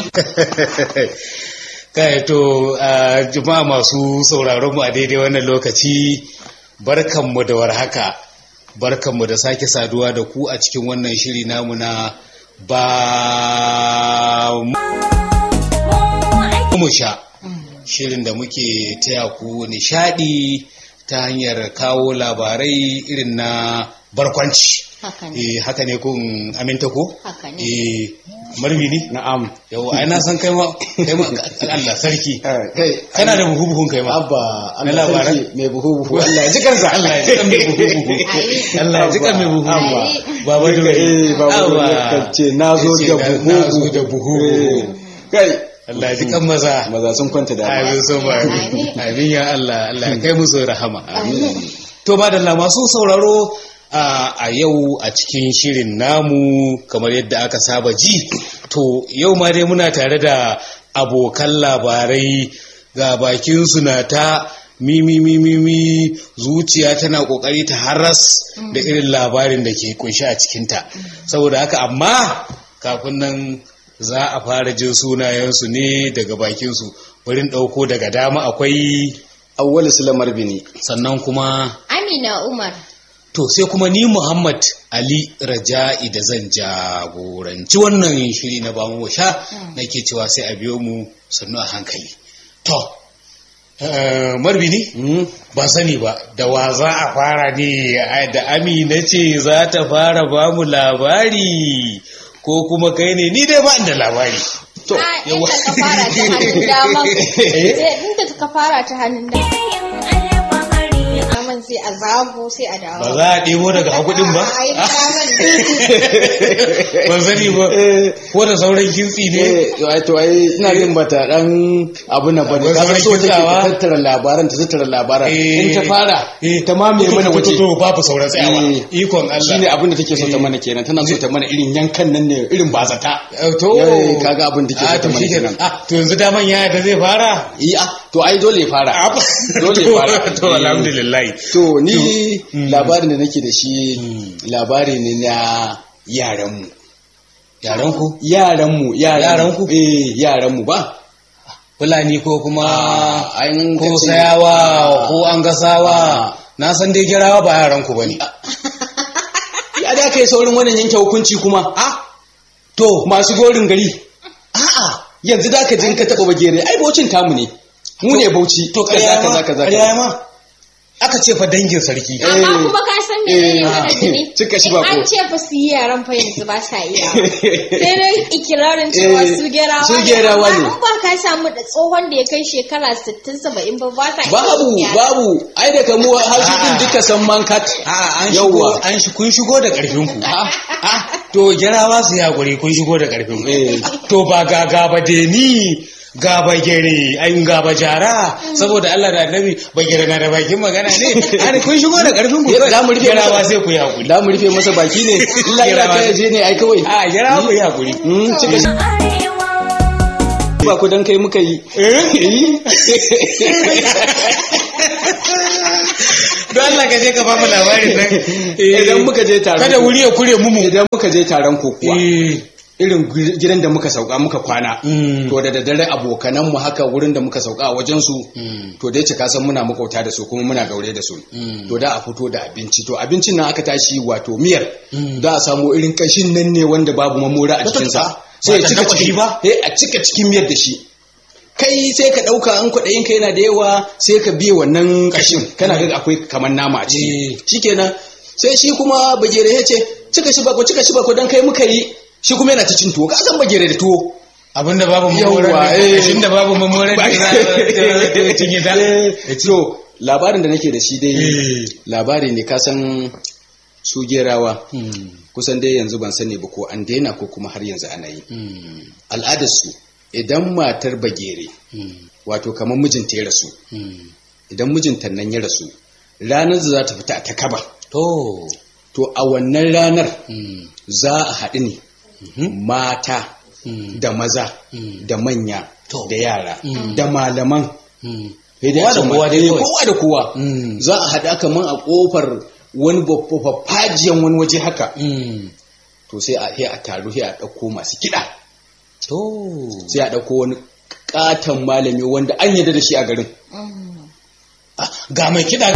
kai to jama'a masu sauraron mu a daidai wannan lokaci barkanmu da warhaka barkanmu da sake saduwa da ku a cikin wannan shiri namu na ba mu sha shirin da muke taya ku nishadi ta hanyar kawo labarai irin na barkwanci Haka ne. eh haka ne kun aminta ko Haka ne. eh marmini Na'am. yau ai na san kai ma kai ma Allah sarki Kai, kana da buhu buhun kai ma Abba, Na Allah labaran? sarki mai buhu buhu. Allah ya ji kansa. Allah ya jikan mai buhu buhu Allah ya jikan mai buhu Abba. baba dole Eh, baba dole Abba. kan ce na zo Ya ce da na- buhu na zo da buhu Eh, Kai, Allah ya jikan maza maza sun kwanta da amin so ba Amin. amin ya Allah Allah ya kai musu rahama amin to madalla masu sauraro a a yau a cikin shirin namu kamar yadda aka saba ji to yau ma dai muna tare da abokan labarai ga bakin su na ta mimi mimi mi zuciya tana kokari ta haras da irin labarin da ke kunshi a cikinta saboda haka amma kafin nan za a fara jin sunayensu ne daga bakinsu wurin ɗauko daga dama akwai Awwalu Sulamar Bini. sannan kuma Amina Umar. to sai kuma ni Muhammad Ali Raja'i da zan jagoranci wannan shiri na bamu sha nake cewa sai a biyo mu sannu a hankali to eh, marbini Hmm? ba sani ba da wa za a fara ne ai, da amina ce za ta fara ba mu labari ko kuma kai ne ni dai ba da labari To, Ah, inda ka fara ta hannun dama. Sai inda ka fara ta hannun dama. Aman sai a zago sai a dawo. ba za a ɗebo daga hakudin ba Ai, daman ban sani ba ko da sauran kintsi ne Eh, to ai to ai ina jin bata dan abu na bane Akwai ka sauran so take kitsawa? ta tattara labaran ta tattara labaran Eh. in ta fara Eh. ta mamaye mana waje to babu sauran tsayawa Eh. ikon Allah shine abin da take so ta mana kenan tana so ta mana irin yankan nan ne irin bazata Eh, to Eh, kaga abin da ke so Ah, ta to mana shikenan. kenan ah to yanzu daman yaya da zai fara yi a to ai dole ya fara dole ya fara to alhamdulillah to ni Mm. labarin da nake da shi labari ne na yaranmu yaran ku yaranmu Yaranku? eh yaranmu ba fulani ko kuma an ko kace- sayawa ko an gasawa Ah. na san dai girawa ba yaran ku bane ya da kai saurin wannan yanke hukunci kuma a to masu gorin gari a'a yanzu da ka jin ka taba bagere ai baucin tamu ne mu ne bauchi to kaza ƙarya ma kaza kaza ƙarya ma aka ce fa dangin sarki Eh. Amma kuma ka san me Eh. ne yana da ne? Cika shi In bako. An ce fa su yi yaran fa yanzu ba sa iya. Sai dai ikirarin cewa Eh, su gerawa su gerawa ne. Amma in ba ka samu da tsohon da ya kai shekara 60 70 ba ba sa iya babu yin yara. babu ai da kamu har su din Ah. duka san mankat a an shigo Yawwa. an shi kun shigo da ƙarfin ku Ah, Ah, to girawa su ya guri kun shigo da ƙarfin Eh. ku to ba ga gaba deni gaba gere ai gaba jara saboda Allah da Annabi ba gere na da bakin magana ne ai kun shigo da ƙarfin ku za mu rufe girawa masa- sai ku yi hakuri da mu rufe masa baki ne illa ila Gerawa. kai je ne ai kawai a girawa ku yi hakuri Mm, cika shi ba ku dan kai muka yi don Allah ka je ka ba mu labarin nan idan muka je taron kada wuri ya kure mu mu idan muka je taron kokuwa Eh. irin gu- gidan da muka sauka muka kwana Mm. to da daddare abokanan mu haka wurin da muka sauka a wajen su Mm. to dai cika san muna makauta da su kuma muna gaure da su Mm. to da a fito da abinci to abincin nan aka tashi wato miyar Mm. da a samu irin kashin nan ne wanda babu mamora a cikin sa sai ya Ba ta cika dafa shi cikin ba? eh a cika cikin miyar da shi kai sai ka dauka an kwaɗayin ka yana da yawa sai ka biye wannan kashin kana ga akwai kamar nama a Eh. ciki shikenan sai shi kuma bagere ya ce cika shi bako cika shi bako dan kai muka yi shi kuma yana ta cin tuwo ka san bagere da tuwo abinda babu Yawwa, mamoran eh. shin da babu mamoran da za a cinye ta Eh, so labarin da nake da shi dai Eh. labari ne kasan su gerawa kusan dai yanzu ban sani ba ko an daina ko kuma har yanzu ana yi al'adarsu idan matar bagere wato kamar mijinta ya rasu idan mijinta nan ya rasu ranar da za ta fita a takaba to to a wannan ranar za a haɗu ne mata da maza da manya To. da yara Mm. da malaman sai dai Kowa a da ce kowa ma- dai eh, kawai. kowa da kowa Mm. za a haɗa kaman a ƙofar wani fajiyan wani waje haka to sai a sai a taru sai a ɗauko masu kiɗa to sai a ɗauko wani katon malami wanda an yarda da shi a garin Ah, ga mai kiɗa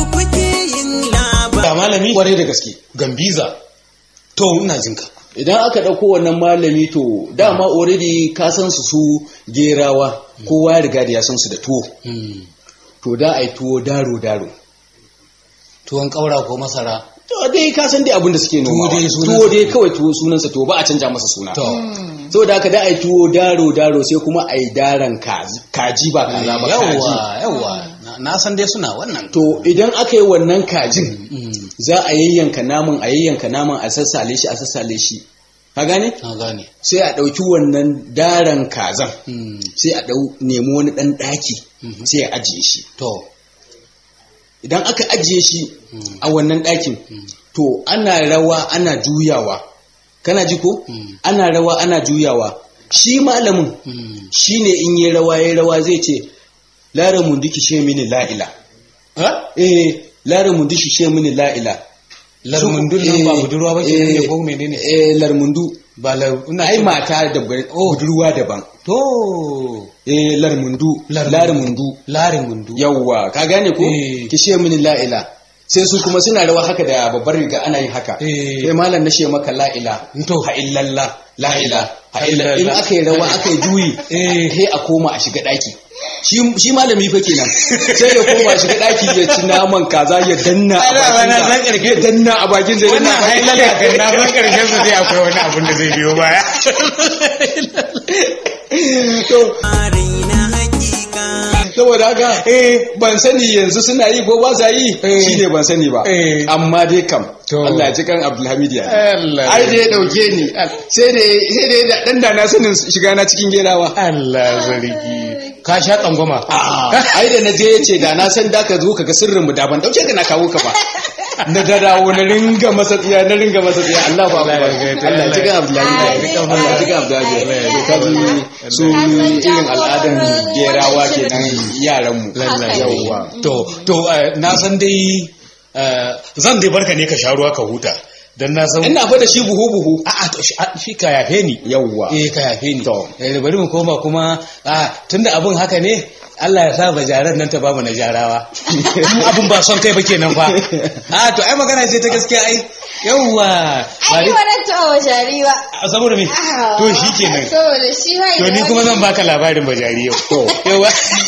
ga malami kwarai da gaske gambiza to ina jinka idan aka ɗauko wannan malami to dama already ka san su su gerawa kowa ya riga da ya san su da tuwo Hmm. to da a yi tuwo daro daro tuwon ƙaura ko masara to dai ka san dai abin da suke noma dai sunansa tuwo dai kawai tuwo sunansa tuwo ba a canja masa suna to saboda haka da a yi tuwo daro daro sai kuma a yi daren kaji kaji ba kaza ba kaji yawa yawa Na- na san dai suna wannan to idan aka yi wannan kajin Hmm. za a yayyanka naman a yayyanka naman a sassale shi a sassale shi ka gane na gane sai a ɗauki wannan daren kazan Hmm. sai a ɗau nemi wani ɗan ɗaki Mhm. sai a ajiye shi to idan aka ajiye shi Mm. a wannan ɗakin to ana rawa ana juyawa kana ji ko Mm. ana rawa ana juyawa shi malamin Hmm. shi ne in yi rawa ya rawa zai ce lara munduki she mini la'ila ha eh lara munduki she mini la'ila larmundun nan ba budurwa ba ke ne ko menene eh larmundu ba lar ina ai ce- mata da budurwa daban to eh larmundu Larmundu. larmundu larin mundu yawwa ka gane ko Eh. ki she mini la'ila sai su kuma suna rawa haka da babbar riga ana yin haka Eh. sai malam na she maka la'ila To. ha illallah la'ila ha Ha illallah in illallah. aka yi rawa aka yi juyi Eh. sai a koma a shiga daki shi shi malami fa kenan sai ya koma shiga daki ya ci naman kaza ya danna a Ai, da ba na bakin san ƙarfe. ya danna a bakin sa wannan yana hailala kan na san karshen su sai akwai wani abun da zai biyo baya to saboda haka eh ban sani yanzu suna yi ko ba sa yi Eh. shine ban sani ba Eh. amma dai kam To. Allah ya ji kan Abdulhamid ya Allah ai da ya dauke ni sai da sai da ya dan da na sanin shiga na cikin gerawa Allah zargi ka sha tsangwama ai da na je ya ce da na san da ka zo ka ga sirrin mu da ban dauke ka na kawo ka ba na da dawo na ringa masa tsiya na ringa masa tsiya Allah ba Allah ba ya gaita, Allah ya ji kan Abdulhamid ya Amin. Allah ya ji kan Abdulhamid ya ka ji su irin al'adan gerawa kenan yaran mu Lallai. yawwa to to eh, na san dai eh, zan dai barka ne ka sha ruwa ka huta dan na san ina fa da shi buhu buhu a'a to shi a- shi ka yafe ni yawwa eh ka yafe ni To. eh bari mu koma kuma a tunda abun haka ne Allah ya sa bajaran nan ta bamu na jarawa mu abun ba son kai ba kenan fa a to ai magana ce ta gaskiya ai yawwa ba Ai, dai- ba ta wa jari ba. a saboda me to shi kenan Saboda shi bai to da ni kuma wani- zan baka labarin bajari yau to yawa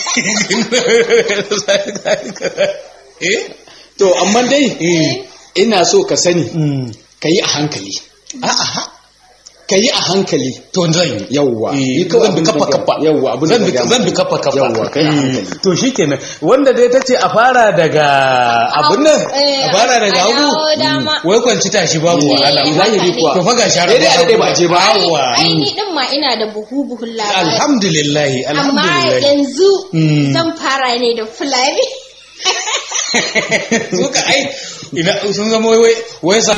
eh to amma dai eh ina so ka sani mm. ka yi a hankali a'a ka yi a hankali to zan yi yawwa Eh, Ni kawai zan bi abin da kafa ka- kafa yawwa abin da zan bi ka gaya zan bi maka. kafa kafa yawwa kai a Eh, hankali to shikenan wanda dai tace a fara daga abun nan Eh, a fara daga a hagu dawo dama. wai kwanci tashi babu Eh, wahala zahiri kuwa. to fa ga shara Eh, dai a daɗe ba a je ba. yawa Ai, ni din ma ina da buhu-buhun labari. alhamdulillah Amma alhamdulillah yanzu Mm. zan fara ne da Fulani. suka ai ina sun zama wai wai wai sa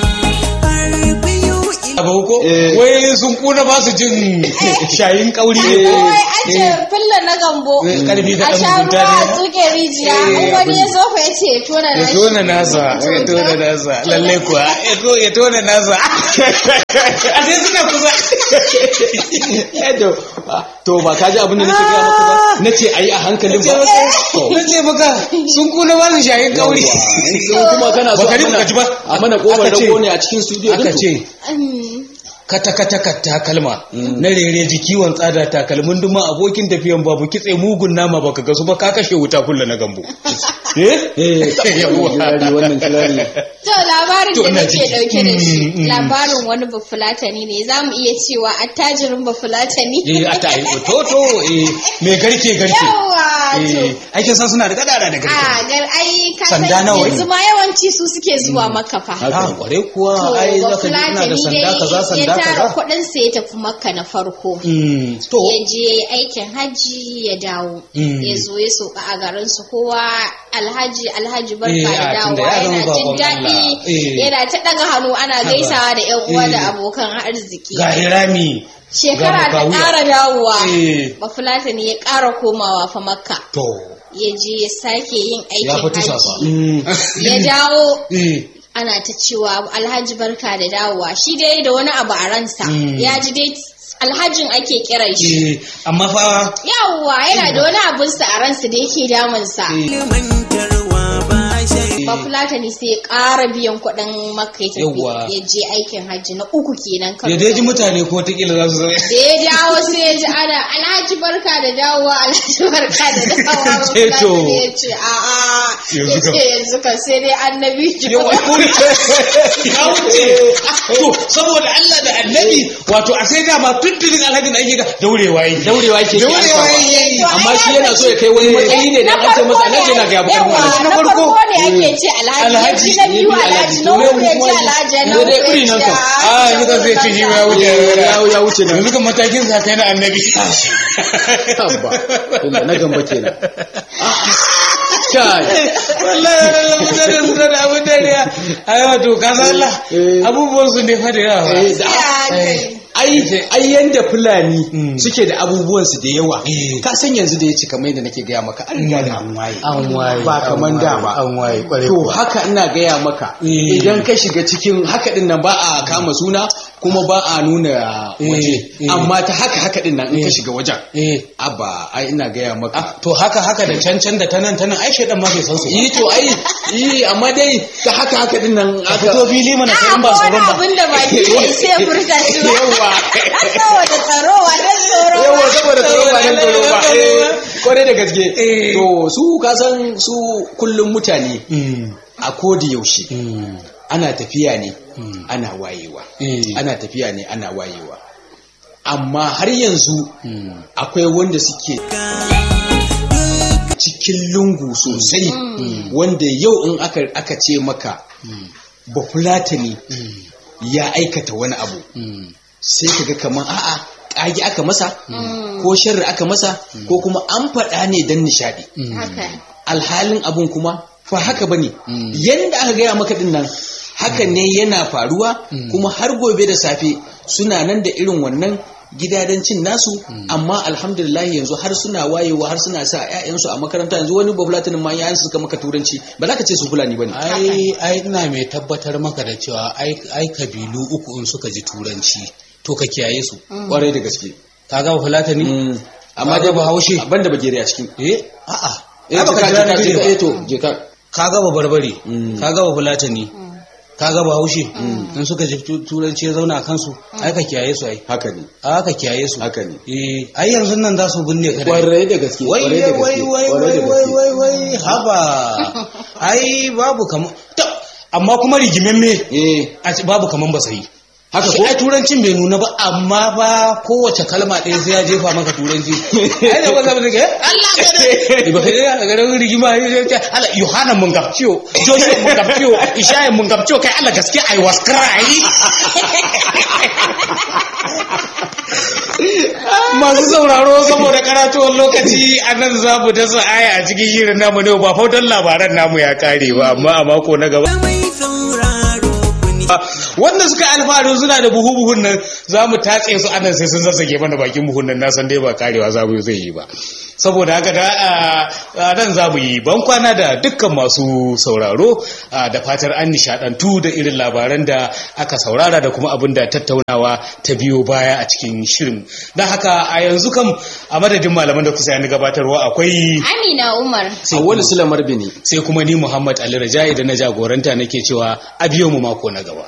abu ko Eh. wai sun kuna ba su jin shayin kauri ne ko Wai an ce fulla na gambo. Eh, karfi da A ɗan sha mugunta ruwa a ne. tsuke rijiya. Eh, In wani ya zo fa ya ce ya tona ya na shi. tona nasa ya tona nasa lalle kuwa ya to- ya tona nasa a sai suna kusa Eh, to to ba ka ji abin da nake gaya maka ba na ce a yi a hankalin ba To, na ce maka sun kuna ba su shayin kauri yawwa. In kuma kana so Baka a ji- mana- baka ji ba? a mana kofar Aka ce- rago ne a cikin studio aka din to. ce Mm. kata kata kata kalma na rere jikiwon tsada takalmin duma abokin tafiyan babu kitse mugun nama baka gasu ba ka kashe wuta kulla na gambo eh Eh, Yawwa. kirari, wannan kirari. To labarin To, da ina nake ciki. dauke da shi Mm, mm. labarin wani bafulatani ne za mu iya cewa attajirin bafulatani. eh ata yi to to eh me garke garke Yawa eh to. aikin san suna da gadara da garke A gar ai ka san Sanda nawa ne? yanzu ma yawanci su suke zuwa maka fa. ah kware kuwa To ai zaka ji ina da bafulatani sanda kaza dai ya sanda tara kaza kuɗin sa ya tafi makka na farko. Mm, to ya je aikin hajji ya dawo Mm. ya zo ya sauka a garin su kowa alhaji alhaji barka Eh, da a, tunda dawowa ya zama yana jin bakon daɗi Allah. Eh. yana ta ɗaga hannu ana gaisawa da yan uwa da Eh. abokan arziki ga hirami shekara ga ta Mukawiya. ƙara dawowa Eh. bafulatani ya ƙara komawa fa makka to ya je ya sake yin ya aikin fi tusa hajji fa ya dawo eh ana ta cewa alhaji barka da dawowa shi dai da wani abu a ransa Mm. ya ji dai alhajin ake kiran shi eh amma fa yawwa yana da wani abun sa a ransa da yake damunsa ba fulatani sai ya ƙara biyan kuɗin maka ya tafi Yawwa. ya je aikin hajji na uku kenan ya dai ji mutane ko wataƙila za su zama da ya dawo sai ya ji ana alhaji barka da dawowa alhaji barka da dawowa ba Ce to. fulatani ya ce a'a Yanzu ya kam. ce yanzu kan sai dai annabi yawa ya wuce to saboda Allah da annabi wato a sai dama tuntunin alhaji da ake ga daurewa yi daurewa yake ke daurewa amsawa. yi amma shi yana so ya kai wani matsayi ne dan an ce masa alhaji yana ga bukar yawa alhaji na Na farko, farko ne ake ce alhaji alhaji, na biyu ne alhaji alhaji, na to uku ne ya ce kuma- alhaji na ne uku dai ya iri nan ce kam. a yanzu kan zai ce shi ma ya wuce ya ya wuce nan yanzu kan matakin sa kai na annabi Tabba. Ina na gamba kenan kai wallahi wallahi mutane suna da abin dariya ai wato ka san Allah Eh. abubuwan su ne fa da yawa Eh, da- Ya, ai ai yanda fulani Mm. suke da abubuwan su da yawa Eh. ka san yanzu da ya ci kamar yadda nake gaya maka an riga da an waye an waye ba kaman da ba an waye kwarai to kuwa. haka ina gaya maka Eh. idan ka shiga cikin haka din nan ba a kama suna kuma ba a nuna Eh, waje eh. amma ta haka haka din nan in ka Eh. shiga wajen eh abba ai ina gaya maka ah, to haka haka da cancan da tanan tanan ai shedan ma bai san su ba yi to ai yi amma dai ta haka haka din nan ka aka fito fili mana kai a in ba ko wani tsoron ba abin da ba ke sai ya furta shi ba Yawa. saboda tsaro wannan tsoro ba. yawa saboda tsoro ba nan tsoro ba Tsoro ba. eh, kwarai da gaske Eh. to su kasan su kullum mutane Mm, a kodi yaushe mm, ana tafiya ne Mm. ana wayewa Eh. ana tafiya ne ana wayewa amma har yanzu mm. akwai wanda suke cikin lungu sosai wanda yau in aka, aka ce maka ba fulatani ya aikata wani abu Mm. sai ka ga kamar a'a ƙage aka masa ko sharri aka masa ko kuma an faɗa ne don nishaɗi haka alhalin abun kuma fa haka bane Mm. yanda aka gaya maka din nan haka ne yana faruwa kuma har gobe da safe suna nan da irin wannan gidajen cin nasu amma alhamdulillah yanzu har suna wayewa har suna sa ƴaƴansu a makaranta yanzu wani bafulatinin ma yayan suka maka turanci ba za ka ce su fulani bane ai ai ina mai tabbatar maka da cewa ai ai kabilu uku in suka ji turanci to ka kiyaye su kwarai da gaske kaga ba fulatani Mm. amma Kaga dai Bahaushe. ban da bagere a cikin eh a'a eh Ai baka jika jira jika ni jika ba. eh to jika kaga ba barbare Mm. kaga ba fulatani kaga ba haushe in suka ji tu- turanci ya zauna a kansu ai ka kiyaye su ai haka ne a ka kiyaye su haka ne eh ai yanzu nan za su binne ka da kwarai da gaske wai kwarai da gaske wai wai kwarai wai da wai gaske wai wai haba ai babu kaman Ta, amma kuma rigimemme eh a ce babu kaman ba sai haka Shi ko ai turancin bai nuna ba amma ba kowace kalma ɗaya sai ya jefa maka turanci ai da wanda zai ga Allah ka da ba kai ga garin rigima sai ce Allah Yohana mun gabciyo Joshua mun gabciyo Ishaya mun gabciyo kai Allah gaske I was cry Masu sauraro saboda karatuwar lokaci a nan za mu dasa aya a cikin shirin namu ne ba fautan labaran namu ya kare ba amma a mako na gaba wanda suka alfaharin suna da buhu buhun nan za mu tatse su anan sai sun zazzage mana bakin buhun nan na san dai ba karewa za mu zai yi ba saboda haka da a nan za mu yi ban kwana da dukkan masu sauraro a, da fatar an nishadantu da irin labaran da aka saurara da kuma abin da tattaunawa ta biyo baya a cikin shirin don haka a yanzu kam a madadin malaman da kusa yani gabatarwa akwai Amina Umar sai wani sulamar bini sai kuma ni Muhammad Ali Rajai da na jagoranta nake cewa a biyo mu mako na gaba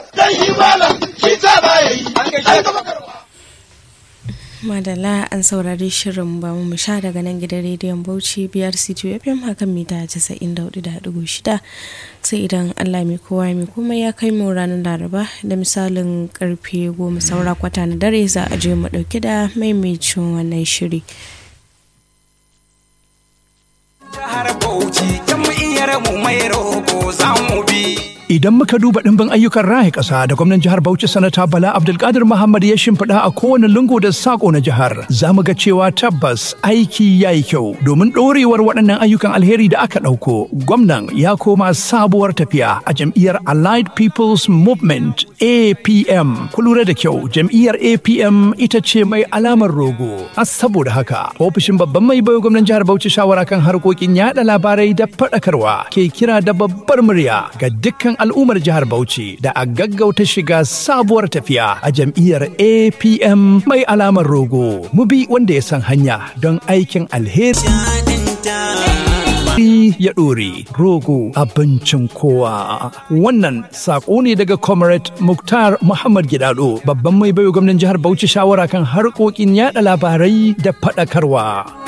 Madala an saurari shirin ba mu sha daga nan gidan rediyon Bauchi biyar C2 FM hakan mita 94.6 sai idan Allah mai kowa mai kuma ya kai mu ranar Laraba da misalin karfe goma saura kwata na dare za a je mu dauki da maimacin wannan shiri. jihar Bauchi jam'iyyar mu mai roƙo za mu bi. Idan muka duba ɗimbin ayyukan raya ƙasa da gwamnan jihar Bauchi sanata Bala Abdulkadir Muhammad ya shimfiɗa a kowane lungu da saƙo na jihar, za mu ga cewa tabbas aiki ya yi kyau domin ɗorewar waɗannan ayyukan alheri da aka ɗauko. Gwamnan ya koma sabuwar tafiya a jam'iyyar Allied People's Movement APM. Ku lura da kyau jam'iyyar APM ita ce mai alamar rogo. A saboda haka ofishin babban mai bayo gwamnan jihar Bauchi shawara kan harkokin yada labarai da faɗakarwa ke kira da babbar murya ga dukkan al'ummar jihar Bauchi da a gaggauta shiga sabuwar tafiya a jam'iyyar APM mai alamar rogo. Mu bi wanda ya san hanya don aikin alheri. ya ɗore rogo abincin kowa. Wannan saƙo ne daga Comrade Muktar Muhammad Gidado babban mai bayo gwamnan jihar Bauchi shawara kan harkokin yada labarai da faɗakarwa.